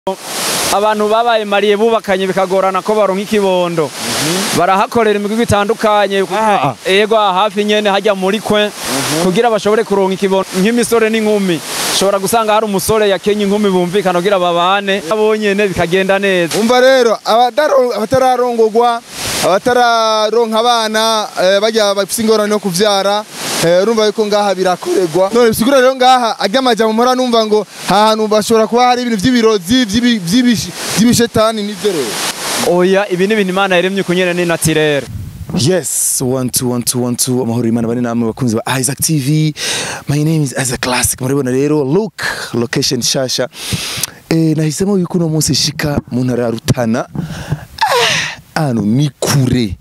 abantu babaye mariye bubakanye bikagorana ko baronka ikibondo barahakorera imigwi itandukanye Aha. ego aha hafi nyene hajya muri kwe kugira bashobore kuronka ikibondo nk'imisore n'inkumi ushobora gusanga hari umusore yakenye inkumi bumvikana kugira babane abo nyene bikagenda neza umva rero abataro- abatararongogwa abatararonka abana eh, bajya bafise ingorane yo kuvyara eh, urumva yuko ngaha birakorerwa none bisigura rero ngaha arya amajambo mpora numva ngo ahantu bashobora kuba hari ibintu vy'ibirozi vy'ibi- vy'ibish- vy'ibishetani nivyo rero oya ibi ni ibintu imana yaremye kunyene ni naturere Yes, one two one two one two amahoro imana bari namwe bakunzi ba Isaac TV. My name is Isaac Classic. Murabona rero look location shasha. Eh nahisemo yuko uno munsi shika mu ntara ya Rutana. Ah, Ano ni kure.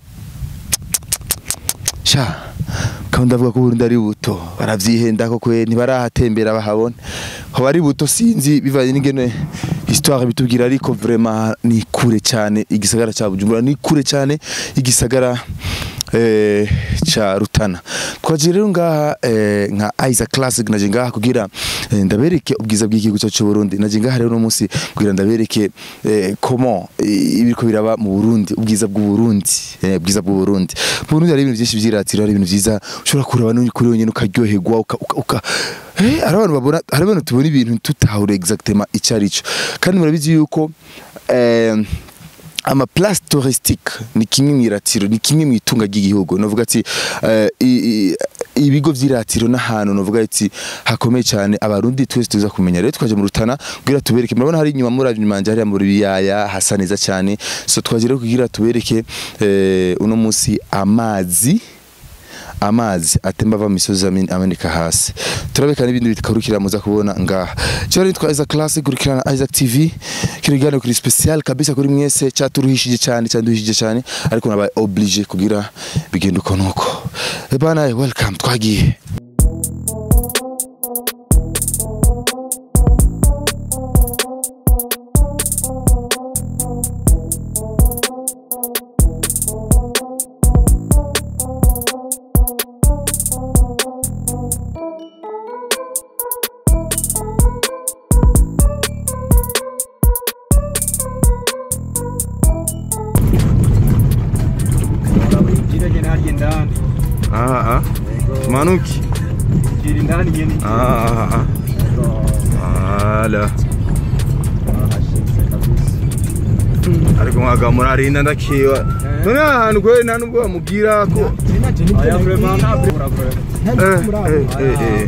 Sha. Kandi ndavuga ko Burundi ari buto. Baravyihenda ko kwe ntibarahatembera bahabona. Ho bari buto sinzi bivanye n'ingene histoire bitubwira ariko vraiment ni kure cyane igisagara cya Bujumbura ni kure cyane igisagara eh cha Rutana. Twaje rero ngaha eh, nka Isaac Classic naje ngaha kugira eh, ndabereke ubwiza bw'igihugu cyacu cy'u Burundi. Naje ngaha rero no munsi kugira ndabereke eh, comment eh, ibiriko biraba mu Burundi, ubwiza bw'u Burundi, eh, ubwiza bw'u Burundi. Mu Burundi hari ibintu byinshi vyiratiro, hari ibintu vyiza ushobora kureba no kuri wenyine ukaryoherwa uka, uka, uka Eh, hari abantu babona hari abantu tubona ibintu tutahure exactement icyo ari cyo kandi murabizi yuko eh, ama place touristique ni kimwe mu iratiro ni kimwe mu itunga ry'igihugu novuga ati eh, i- i- ibigo vy'iratiro n'ahantu novuga ati hakomeye cyane abarundi twese tuza kumenya rero twaje mu rutana kugira tubereke murabona hari inyuma muri manje hariya mu biyaya hasa neza cyane so twaje rero kugira tubereke eh, uno munsi amazi amazi atemba ava mu misozi amin- ameneka hasi turabeka n'ibindi bikakurikira muza kubona ngaha cyo rero twa Isaac Classic kurikirana Isaac TV kino kiganiro kuri special kabisa kuri mwese cyaturuhishije cyane cyanduhishije cyane ariko nabaye obligé kugira bigenda uko nuko Eh bana welcome twagiye ah ah manuki ah ah ala ariko mwaga murarinda ndakiwa none ahantu kwe nta nubwo bamubwira ko eh eh eh eh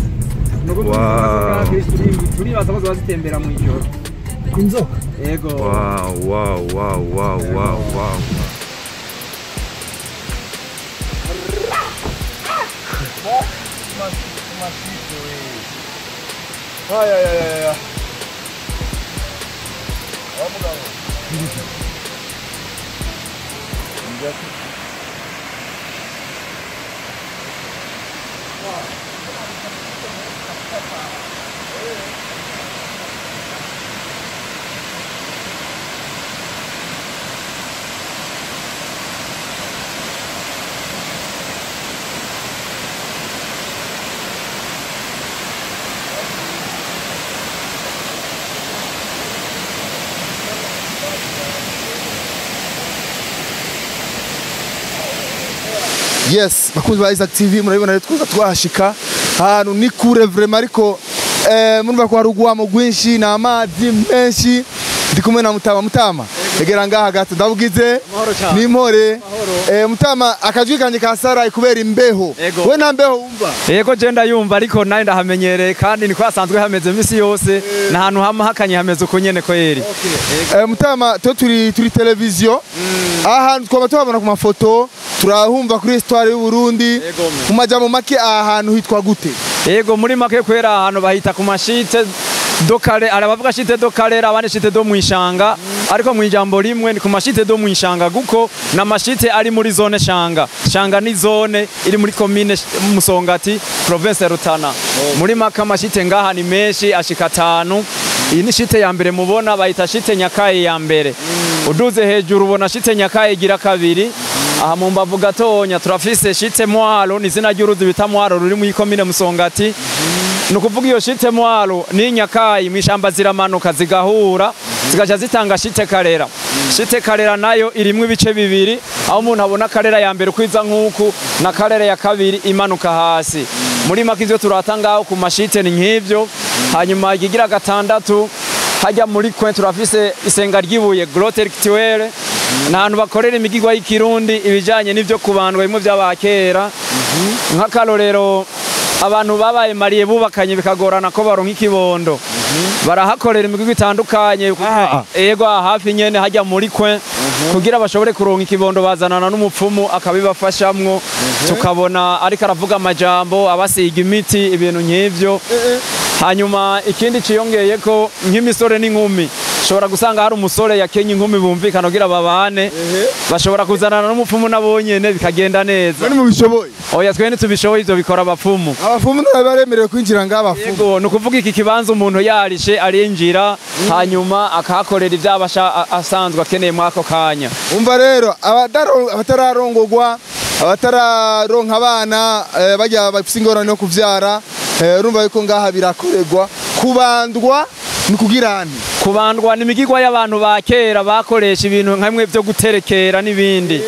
Wow. turibaza ko ziba zitembera mu ijoro inzoka ego wow wow wow wow wow wow Ay, ay, ay, ay, ay. yes bakunzi ba Isaac TV murabibona rero twaza twahashika ahantu ni kure vraiment ariko eh, murumva ko hari ugwamo rwinshi ni amazi menshi ndi kumwe na Mutama Mutama egera ngaha gato ndabugize Amahoro cyane. ni mpore eh, Mutama akajwi kanje kasaraye kubera imbeho Ego. we nta mbeho wumva yego je ndayumva ariko nawe ndahamenyereye kandi niko hasanzwe hameze imisi yose ni ahantu hama hakanye hameze uko nyene kweri Eh, Mutama to turi turi televiziyo ahantu twaba tuhabona ku mafoto turahumva kuri histoire y'u Burundi Ego, me. mu majambo make aha hantu hitwa gute yego muri make kwera ahantu bahita ku mashite do kare hari abavuga shite do karera abandi shite do mwishanga ariko mu ijambo rimwe ni ku mashite do mwishanga guko na mashite ari muri zone shanga shanga ni zone iri muri commune Sh- Musongati province ya Rutana muri make amashite ngaha ni menshi ashika atanu iyi ni shite ya mbere mubona bayita shite nyakaye ya mbere uduze hejuru ubona shite nyakaye igira kabiri aha mu mbavu gatonya turafise shite mwaro ni izina ry'uruzi bita mwaro ruri mu ikomine musongati ni ukuvuga iyo shite mwaro ni nyakayi mu ishamba ziramanuka zigahura zigaca zitanga shite karera shite karera nayo irimwo ibice bibiri aho umuntu abona karera ya mbere ukwiza nk'uku na karera ya kabiri imanuka hasi muri make ivyo turata ngaho ku mashite ni nk'ivyo hanyuma ikigira gatandatu hajya muri kwe turafise isenga ry'ibuye grotte rituelle ni ahantu bakorera imigigwa y'ikirundi ibijanye n'ivyo kubandwa bimwe vy'abakera nk'akarorero abantu babaye mariye bubakanye bikagorana ko baronka ikibondo barahakorera imigigwa itandukanye Ah. ego aha hafi nyene hajya muri kwe kugira bashobore kuronka ikibondo bazanana n'umupfumu akabibafashamwo tukabona ariko aravuga amajambo abasiga imiti ibintu nk'ivyo hanyuma ikindi ciyongeye ko nk'imisore n'inkumi ushobora gusanga hari umusore yakenye inkumi bumvikana kugira babane bashobora kuzanana n'umupfumu nabo nyene bikagenda neza none mubishoboye oya twe ntitubishoboye ivyo bikora abapfumu abafumu none baremerewe kwinjira ngaha abafumu yego ni ukuvuga iki kibanza umuntu yarishe arinjira hanyuma akahakorera ibyo aba asha- a- asanzwe akeneye muri ako kanya umva rero abadaro- abatararongogwa abatararonka abana eh, bajya bafise ingorane yo kuvyara eh, urumva yuko ngaha birakorerwa kubandwa ni kugira nti kubandwa ni imigigwa y'abantu ba kera bakoresha ibintu nkamwe byo guterekera n'ibindi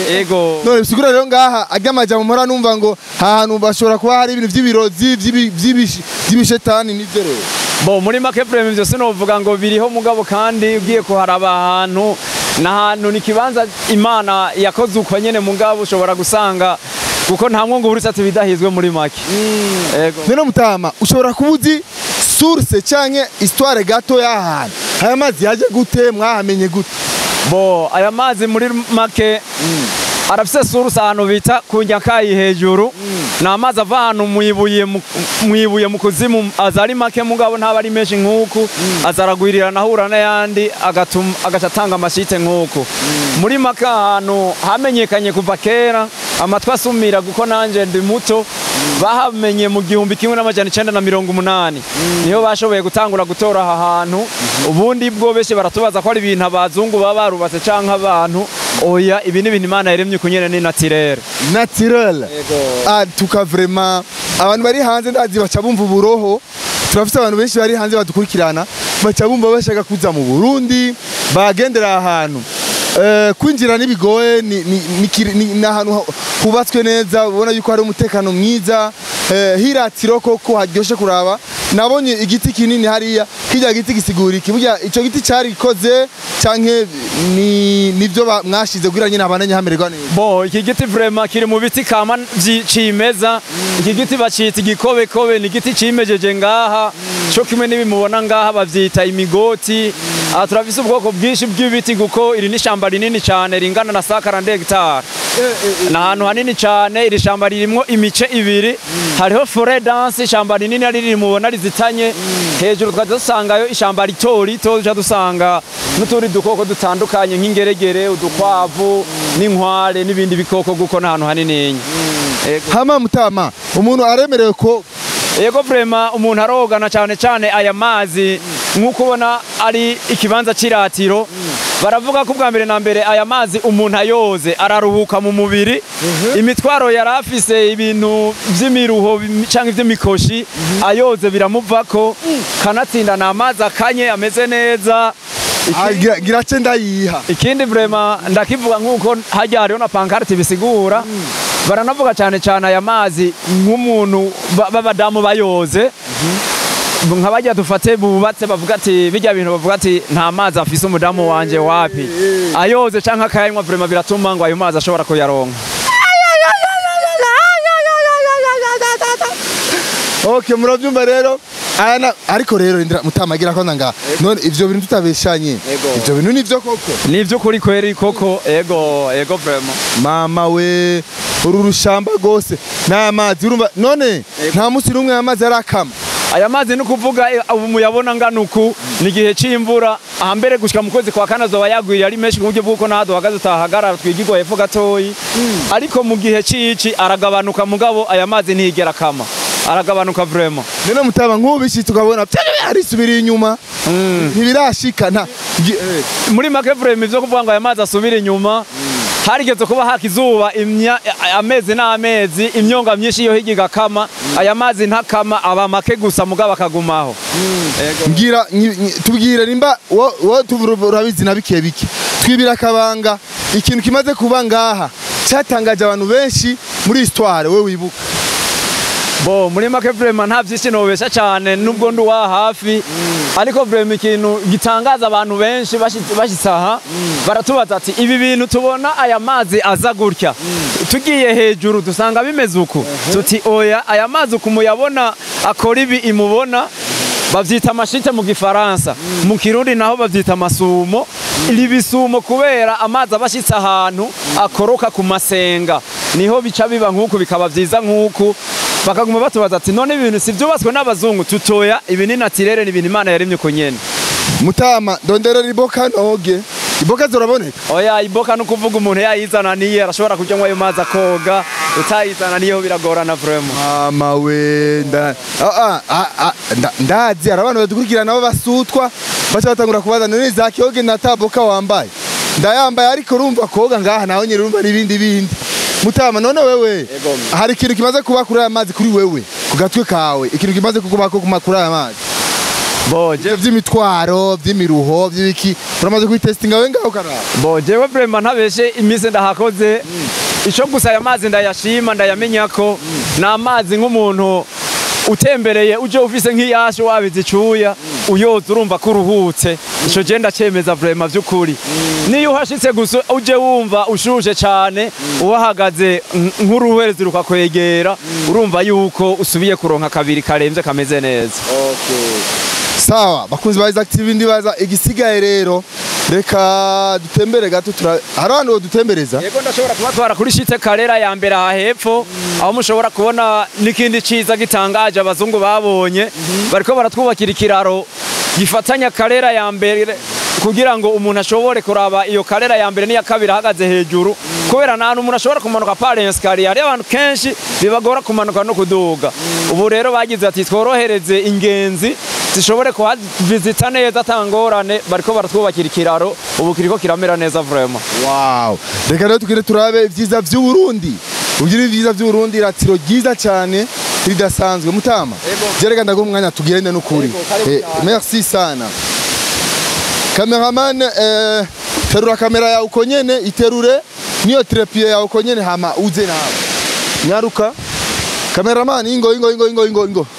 ego none bisigura rero ngaha ajya amajambo mpora numva ngo ahantu bashobora kuba hari ibintu vy'ibirozi vy'ibi- vy'ibishi- vy'ibishetani n'ivyo rero bo muri make prime ivyo sinovuga ngo biriho mugabo kandi ugiye kuharaba ahantu n'ahantu ni ikibanza imana yakoze uko nyene mugabo ushobora gusanga kuko nta mwungu buritsatsi bidahizwe muri make ego none mutama ushobora kuba uzi source canke histoire gato y'ahantu aya mazi yaje gute mwahamenye gute bo aya mazi muri make arafise suruse ahantu bita ku nyakayi hejuru ni amazi ava ahantu mwibuye mu- mwibuye mu kuzimu aza ari make mugabo ntaba ari menshi nk'uku aza aragwirirana ahura n'ayandi agatuma- agaca atanga amashite nk'uku muri make ahantu hamenyekanye kuva kera amatwi asumira kuko nanje ndi muto bahamenye mu gihumbi kimwe n'amajana icenda na mirongo umunani niho bashoboye gutangura gutora aha hantu ubundi bwo benshi baratubaza ko ari ibintu abazungu baba barubatse canke abantu oya ibi ni ibintu imana yaremye kunyene ni natirere naturel ah tuka vraiment abantu bari hanze ndazi baca bumva uburoho turafite abantu benshi bari hanze badukurikirana baca bumva bashaka kuza mu Burundi bagendera ahantu Eh, kwinjira n'ibigoye ni, ni, ni, kiri- ni, ni ahantu hu- hubatswe neza ubona yuko hari umutekano mwiza eh, hiratiro koko haryoshe kuraba nabonye igiti kinini hariya kirya giti gisigura iki burya ico giti carikoze canke ni nivyo ba- mwashize kugira nyine abananye hamererwa neza bo iki giti vrema kiri mu biti kama vyi- cimeza iki giti bacita igikobekobe ni igiti cimejeje ngaha co kimwe n'ibimubona ngaha bavyita imigoti aha turafise ubwoko bwinshi bw'ibiti kuko iri ni ishamba rinini cane ringana na sa 40 hegitari ni ahantu hanini cyane iri shamba ririmwo imice ibiri hariho fore danse ishamba rinini ari riri mubona rizitanye hejuru tukajya dusangayo ishamba rito rito duca dusanga n'utundi dukoko dutandukanye nk'ingeregere udukwavu n'inkware n'ibindi bikoko kuko ni ahantu hanini hama mutama umuntu aremerewe ko yego vrema umuntu arogana cyane cyane aya mazi nk'uko ubona ari ikibanza cy'iratiro baravuga ko ubwa mbere na mbere aya mazi umuntu ayoze araruhuka mu mubiri imitwaro yari afise ibintu by'imiruho bim- canke iby'imikoshi ayoze biramuvako kanatsinda ni amazi akanye ameze neza Ah, gira- gira ce ndayiha ikindi vrema ndakivuga nk'uko hajya hariho na pankarte bisigura baranavuga cyane cyane aya mazi nk'umuntu ba- b'abadamu bayoze nka bajya dufate bubatse bavuga ati bijya bintu bavuga ati nta mazi afise umudamu wanje wapi ayoze canke akayanywa vrema biratuma ngo ayo mazi ashobora kuyaronka okay murabyumva rero aya na- ariko rero indira mutama gira ko nanga none ivyo bintu tutabeshanye Ego. ivyo bintu nivyo koko ni ivy'ukuri kweri koko ego ego vrema mama we uru rushamba rwose n'amazi urumva none nta munsi n'umwe amazi arakama aya mazi ni ukuvuga eh, ubu muyabona ngana uku ni igihe c'imvura ahambere gushika mu kwezi kwa kane azoba yagwiriye ari menshi ku buryo bw'uko naho duhagaze utahagarara twigirwa hepfo gatoyi ariko mu gihe c'ici aragabanuka mugabo aya mazi ntiyigera kama aragabanuka vrema none mutama nk'ubishitse ukabona arisubiriye inyuma ntibirashika nta gi- eh. muri make vrema ivyo kuvuga ngo aya mazi asubire inyuma harigeze kuba haka izuba imya- amezi n'amezi imyonga myinshi yo hirya igakama aya mazi ntakama aba make gusa mugabo akagumaho ngira nyi- nyi- tubwire nimba wo wo tuvura urabizi na bike bike twibira akabanga ikintu kimaze kuba ngaha cyatangaje abantu benshi muri histoire we wibuka bo muri make vrema nta vyinshi nobesha cane nubwo ndi uwa hafi ariko vrema ikintu gitangaza abantu benshi bashitse bashitse aha baratubaza ati ibi bintu tubona aya mazi aza gutya tugiye hejuru dusanga bimeze uku tuti oya aya mazi uku muyabona akora ibi imubona bavyita amashite mu gifaransa mu kirundi naho bavyita amasumo iri bisumo kubera amazi aba ashitse ahantu akoroka ku masenga niho bica biba nk'uku bikaba vyiza nk'uku bakaguma batubaza ati none ibintu si vyubatswe n'abazungu tutoya ibi ni natirere ni ibintu imana yaremye uko nyene mutama ndonderera iboka noge iboka ziraboneka oya iboka ni ukuvuga umuntu yayizananiye arashobora kujyanywa ayo mazi akoga utayizananiyeho biragorana vraiment mama we nda ah, ah, ah, nda- ndazi hari abantu badukurikira nabo basutwa baca batangura kubaza none za kiyoge na taboka wambaye ndayambaye ariko urumva koga ngaha naho nyine urumva n'ibindi bindi mutama none wewe hari ikintu kimaze kuba kuri aya mazi kuri wewe ku gatwe kawe ikintu kimaze kuba kuma kuri aya mazi boje Ivyo vy'imitwaro vy'imiruho vy'ibiki uramaze kubitestinga we ngaho karaba bo jewe vraiment ntabeshe iminsi ndahakoze ico gusa aya mazi ndayashima ndayamenya ko ni amazi nk'umuntu utembereye uje ufise nk'iyasho wabize icuya uyoza urumva ko uruhutse ico je ndacemeza vraiment vy'ukuri niyo uhashitse gusa uje wumva ushushe cane uhahagaze nk- nk'uruhwerezi rukakwegera urumva yuko usubiye kuronka kabiri karemvye kameze neza sawa bakunzi ba Isaac TV ndibaza igisigaye rero reka dutembere gato tura hari abantu dutembereza Yego ndashobora kubatwara kuri shite karera ya mbere aha hepfo aho mushobora kubona n'ikindi ciza gitangaje abazungu babonye bariko baratwubakira ikiraro gifatanya karera ya mbere kugira ngo umuntu ashobore kuraba iyo karera ya mbere n'iya kabiri ahagaze hejuru kubera nta hantu umuntu ashobora kumanuka pale esikariye hariyo abantu kenshi bibagora kumanuka no kuduga ubu rero bagize ati tworohereze ingenzi zishobore kuhavizita neza atangorane bariko baratwubakira ikiraro ubu kiriko kiramera neza vraiment wow reka rero tukire turabe ivyiza vy'u Burundi ugira ivyiza vy'u Burundi iratiro ryiza cyane ridasanzwe mutama Yego. je reka ndaguha umwanya tugende n'ukuri Yego, karibu Eh, cyane. merci sana cameraman eh, terura kamera yawe uko nyene iterure niyo trepie yawe uko nyene hama uze nawe nyaruka cameraman ingo ingo ingo ingo ingo ingo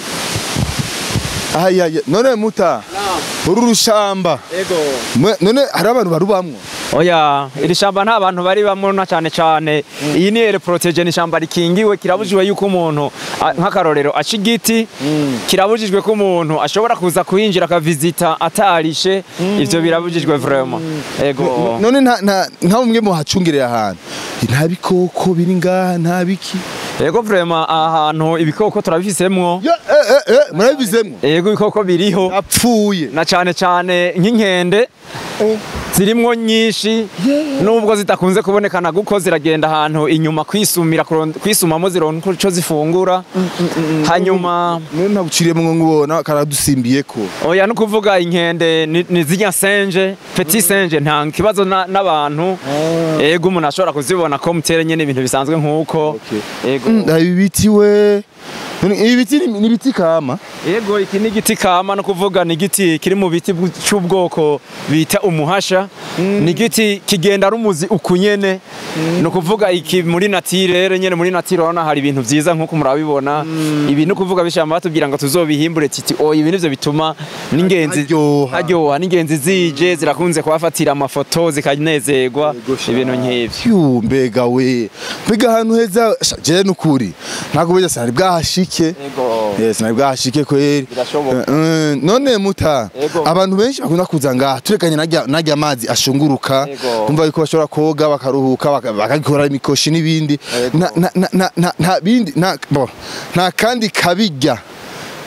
ayaya none muta uru rushamba Ego. mwe- none hari abantu barubamwo Oya, iri shamba nta bantu bari bamwe na cyane cyane. Iyi ni ere protege ni shamba rikingiwe kirabujijwe yuko umuntu a- nk'akarorero aca igiti kirabujijwe ko umuntu ashobora kuza kuhinjira akavizita atarishe ivyo birabujijwe vraiment. Ego. none nta nta nta umwe mu hacungirira ahantu nta bikoko biri ngaha nta biki Ego vraiment ahantu ibikoko turabifisemwo. Ya, eh, eh, eh, murabizemwo Ego ibikoko biriho apfuye na cyane cyane nk'inkende zirimwo nyinshi nubwo zidakunze kubonekana guko ziragenda ahantu inyuma kwisumira kuron- kwisumamo zironka ico zifungura hanyuma none ntabuciriyemo nkubona karadusimbiye ko oya no kuvuga inkende ni ni zirya senje petit senje nta kibazo na- n'abantu ego umuntu ashobora kuzibona ko mutere nyene ibintu bisanzwe nk'uko ego ibi biti we None ibi biti ni ni ibiti kama Yego iki ni igiti kama no kuvuga ni igiti kiri mu biti bw- c'ubwoko bita umuhasha ni igiti kigenda ari umuzi ukunyene ni ukuvuga iki muri natire rero nyene muri natire urabona hari ibintu vyiza nk'uko murabibona ibi ni ukuvuga bishamba batubwira ngo tuzobihimbure titi oya ibi nivyo bituma n'ingenzi Haryoha. haryoha n'ingenzi zije zirakunze kuhafatira amafoto zikanezerwa ibintu nk'ivyo Phew, mbega we mbega ahantu heza sha, je nukuri ntabwo beza sinari bwahashike Ego. yes sinari bwahashike kweri Birashoboka. Eh, eh, none muta Ego. abantu benshi bakunda kuza ngaha turekanye najya najya amazi ashunguruka Ego. kumva yuko bashobora koga bakaruhuka baka- bakagikora imikoshi n'ibindi Ego. na na na na- na nta bindi nta bo nta kandi kabijya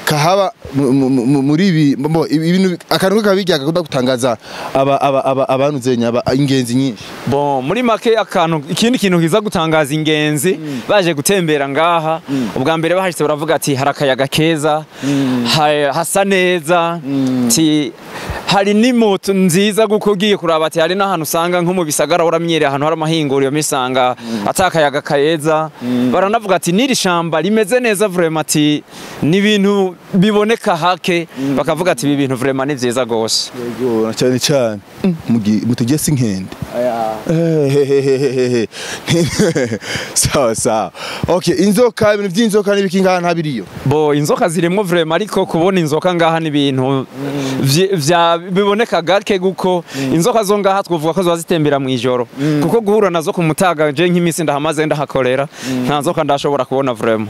kahaba mu- mu- mu- muri ibi mbo, ibi- ibintu akantu kabijya gakunda gutangaza aba aba aba abantu zenya aba ingenzi nyinshi Bon, muri make akantu ikindi kintu kiza gutangaza ingenzi baje gutembera ngaha ubwa mbere bahashitse baravuga ati hari akayaga keza ha- hasa neza ti hari n'imoto nziza guko ugiye kuraba ati hari n'ahantu usanga nko mu bisagara uramyereye ahantu hari amahinguriro misanga atakayaga keza baranavuga ati n'iri shamba rimeze neza vraiment ati ni ibintu biboneka hake bakavuga ati ibi bintu vraiment ni vyiza gose yego na cyane cyane mutujye si nkende Hehehehehe. sawa sawa okay inzoka ibintu by'inzoka n'ibiki ngaha ntabiriyo bo inzoka zirimo vrema ariko kubona inzoka ngaha ni ibintu vye- vya biboneka gake guko inzoka zo ngaha twovuga ko ziba zitembera mu ijoro kuko guhura nazo ku mutaga je nk'iminsi ndahamaze ndahakorera nta nzoka ndashobora kubona vrema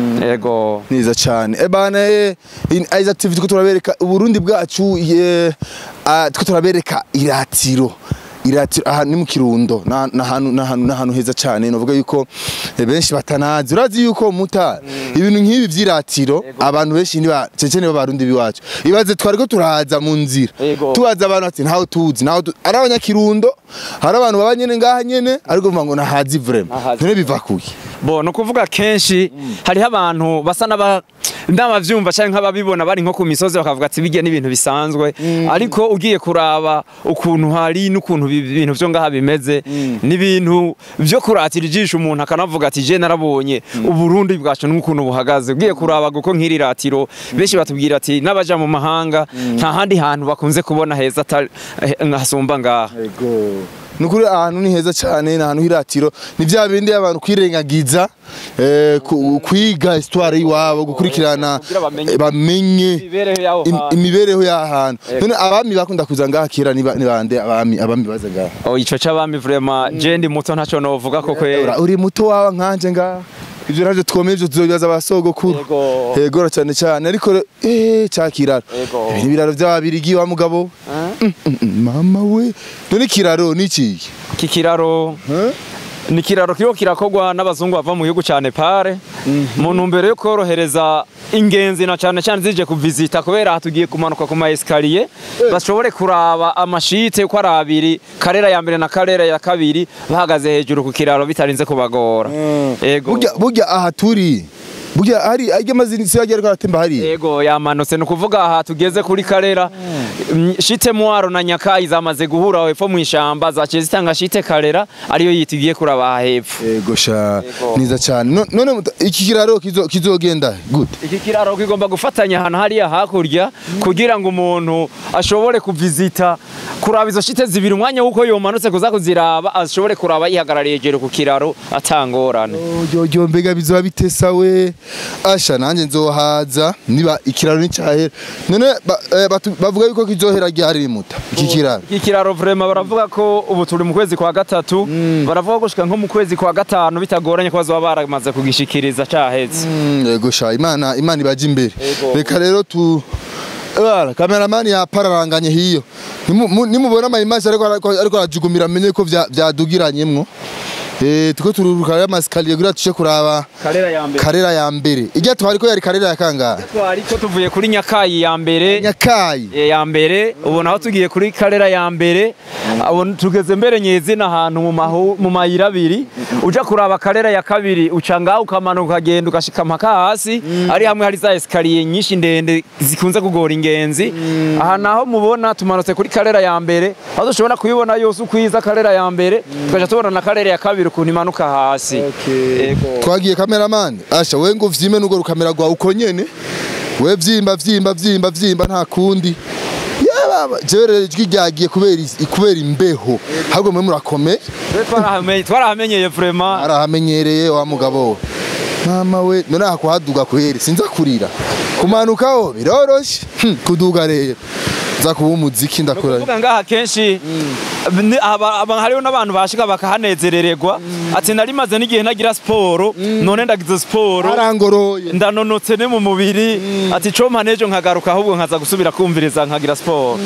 yego neza cyane ebana in aiza tv tuko turabereka uburundi bwacu ye ah, tuko turabereka iratiro iratiro aha ni mu kirundo na na hanu na hanu na hanu heza cyane novuga yuko eh, benshi batanazi urazi yuko muta ibintu nk'ibi by'iratiro abantu benshi ni ba cecene b'abarundi biwacu ibaze twari ko turaza mu nzira Yego. tubaza abantu ati ntaho tuzi ntaho tu- ari abanyakirundo hari abantu baba nyene ngaha nyene ariko vuga ngo nahazi vraiment Nahazi. none biva kuki bo ni ukuvuga kenshi hariho abantu basa n'aba n'abavyumva cyangwa nk'ababibona bari nko ku misozi bakavuga ati bijya n'ibintu bisanzwe ariko ugiye kuraba ukuntu hari n'ukuntu bi- ibintu vyo ngaha bimeze n'ibintu vyo kuratira ijisho umuntu akanavuga ati je narabonye uburundi bwacu n'ukuntu buhagaze ugiye kuraba guko nk'iri ratiro benshi batubwira ati n'abaja mu mahanga nta handi hantu bakunze kubona heza atari- eh, hasumba ngaha Ego. Nukuri ahantu ni heza cyane ni ahantu hiratiro ni bya bindi abantu kwirengagiza eh, ku- kwiga histoire y'iwabo gukurikirana kugira bamenye. eh, bamenye imibereho y'aho im- hantu. imibereho y'ahantu Ego. none abami bakunda kuza ngaha kera ni ba- ni bande abami abami baza ngaha Oh, ico c'abami vraiment je ndi muto ntaco novuga ko kwera Ura- uri muto wawe nkanje ngaha ivyo navyo twomeye ivyo tuzobibaza abasogokuru Ego. yego cyane cyane ariko re- eh cakiraro Ego. ibi ni ibiraro by'ababirigi wa mugabo Mm, mm, mm, mama we none ikiraro ni iki iki kiraro Huh? ni kiraro kiriko kirakogwa n'abazungu bava mu gihugu ca Nepal mu ntumbero yo korohereza ingenzi na cane cane zije kuvizita kubera aha tugiye kumanuka ku ma escalier bashobore kuraba amashite uko ari abiri karera ya mbere na karera ya kabiri bahagaze hejuru ku kiraro bitarinze kubagora ego burya burya aha turi burya hari ajya amazina isi yagiye aratemba hari Ego yamanutse ni ukuvuga aha tugeze kuri karera mm, shite mwaro na nyakayi zamaze guhura hepfo mu ishamba zaciye zitanga shite karera ariyo yitugiye kuraba aha hepfo ego sha Ego. niza cyane No- none muta- iki kiraro kizo- kizogenda gute iki kiraro kigomba gufatanya ahantu hariya hakurya kugira ngo umuntu ashobore kuvizita kuraba izo shite zibiri umwanya w'uko yomanutse kuza kuziraba ashobore kuraba yihagarariye hejuru ku kiraro atangorane Ojyo mbega bizoba bitesa we asha nanjye nzohaza niba ikiraro nicyahera none ba- eh, batu- bavuga yuko kizohera ryari muta iki kiraro iki kiraro vrema baravuga ko ubu turi mu kwezi kwa gatatu baravuga gushika nko mu kwezi kwa gatanu bitagoranye ko bazoba baramaze kugishikiriza caheze Mm, ego sha imana imana ibaje imbere Ego. reka rero tu Ebara, kameramani yapararanganye hiyo Nimu- mu- nimubona amayimaji ariko ariko- ariko arajugumira amenye ko vya- vyadugiranyemwo Eh, tuko tururuka ya masikaliye kugira tuce kuraba karera ya mbere karera ya mbere ijya twari ko yari karera ya kangahe twari ko tuvuye kuri nyakayi ya mbere nyakayi Eh, ya mbere ubu naho tugiye kuri karera ya mbere abo tugeze mbere nyezina ahantu mu mahu- mu mayira abiri uja kuraba karera ya kabiri uca ngaho ukamanuka ukagenda ugashika mpaka hasi ari hamwe hari za esikariye nyinshi ndende zikunze kugora ingenzi aha naho mubona tumanutse kuri karera ya mbere aho dushobora kuyibona yose ukwiza karera ya mbere tukaja tubona na karera ya kabiri ukuntu imanuka hasi Ego. twagiye kameramani asha we ngo vyime nugo rukamera rwawe uko nyene we vyimba vyimba vyimba vyimba nta kundi yababa jewe rero ijwi ryagiye kubera is- kubera imbeho ahubwo mwe murakomeye Twe twarahamenye- twarahamenyeye vraiment arahamenyereye wa mugabo we mama we none aha kuhaduga kweri sinza kurira kumanukaho biroroshe Hm, kuduga rero nza kuba umuziki ndakora kuvuga ngaha kenshi ni- aba- aba- hariho n'abantu bashika bakahanezerererwa ati nari maze n'igihe ntagira siporo none ndagize siporo arangoroye ndanonotse ne mu mubiri ati compa nejo nkagaruka ahubwo nkaza gusubira kumviriza nkagira siporo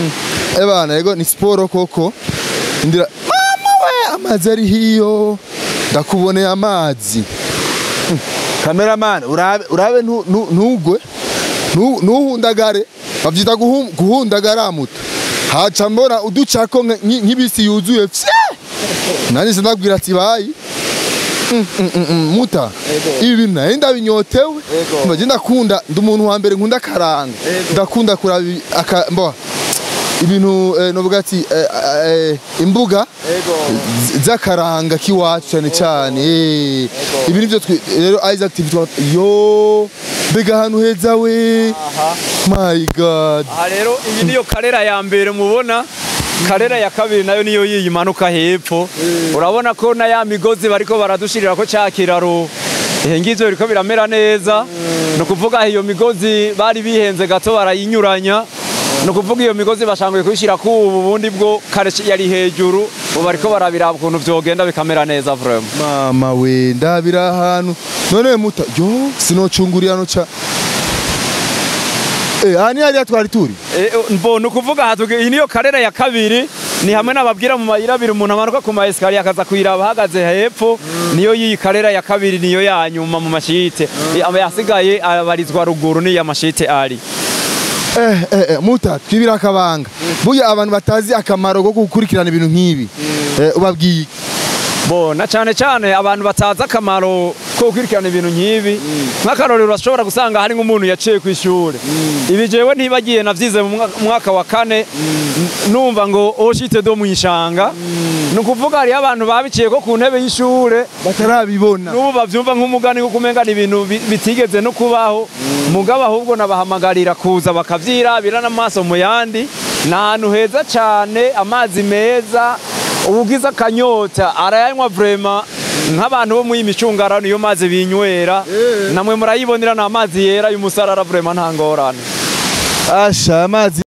ebana yego ni siporo koko indira mama we amazi ari hiyo ndakuboneye amazi Hm, cameraman urabe urabe ntu- ntu- ntugwe Nu- nuhundagare bavyita guhu- guhundagara muta haca mbona uducako nka- nki- nk'ibisi yuzuye fye nani sinabwira ati bayi Mm, mm, mm, mm, muta ibi bintu nari ndabinyotewe mba je ndakunda ndi umuntu wa mbere nkunda akaranga ndakunda kuraba ibi- aka mbo ibintu eh, novuga ati eh, eh, imbuga z- z'akaranga k'iwacu cyane cyane eh. ibi nivyo twe- rero Isaac TV twa yo mbega ahantu heza we my god aha rero iyi niyo karera ya mbere mubona karera ya kabiri nayo niyo yiyi manuka hepfo urabona ko na ya migozi bariko baradushirira ko cya kiraro eh, ngivyo biriko biramera neza ni ukuvuga iyo migozi bari bihenze gato barayinyuranya ni ukuvuga iyo migozi bashanguye kuyishyira ku ubu bundi bwo kare yari hejuru ubu bariko barabiraba ukuntu vyogenda bikamera neza vraiment mama we ndabira ahantu none muta yo sinocungurira no ca eh ani hariya twari turi Eh, mbona ukuvuga aha tuge- iyi niyo karera ya kabiri ni hamwe n'ababwira mu mayira abiri umuntu amanuka ku maesikariye akaza kuyiraba ahagaze hepfo niyo y'iyi karera ya kabiri niyo ya nyuma mu mashite Eh, aba yasigaye abarizwa ruguru niyo amashite ari eh eh eh, muta twibira akabanga burya abantu batazi akamaro ko gukurikirana ibintu nk'ibi eh ubabwiye bona cyane cyane abantu batazi akamaro ko gukurikirana ibintu nk'ibi nk'akarorero urashobora gusanga hari nk'umuntu yaciye ku ishuri ibi jewe ntibagiye navyize mu mwaka- mwaka wa kane n- numva ngo oshite do mu ishanga ni ukuvuga hariyo abantu babiciye ko ku ntebe y'ishure batarabibona n'ubu bavyumva nk'umugani kuko umenga ni ibintu bi- bitigeze no kubaho mugabo ahubwo nabahamagarira kuza bakavyirabira n'amaso mu yandi ni ahantu heza cane amazi meza ubugize akanyota arayanywa vrema nk'abantu bo muri micungara niyo mazi binywera namwe murayibonera ni amazi yera y'umusarara vrema nta ngorane asha amazi